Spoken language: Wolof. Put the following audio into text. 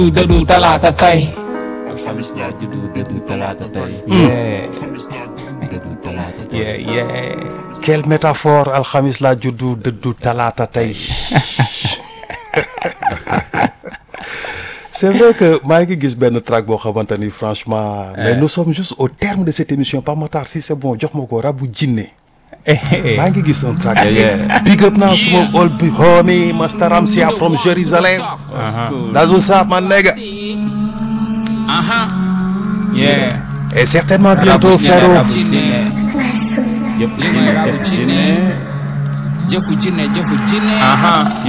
dëddu talaata tey. alxamis laa juddu dëddu talaata tey. yeah alxamis laa juddu dëddu talaata tey. yeah yeah. quelle métaphore alxamis laa juddu dëddu talaata tey c'est vrai que maa ngi gis benn track boo xamante ni franchement mais nous sommes juste au terme de cette émission Pape Matar si c'est bon jox ma ko rabu jinne maa ngi gis un track yeah. big up now suma old big homie Master Ramsia from Jerusalem that's what's up man nigga yeah. et certainement bientôt Ferro Rabu jinne. jëf li mooy rabu jinne. jinne jëfu jinne jëfu jinne.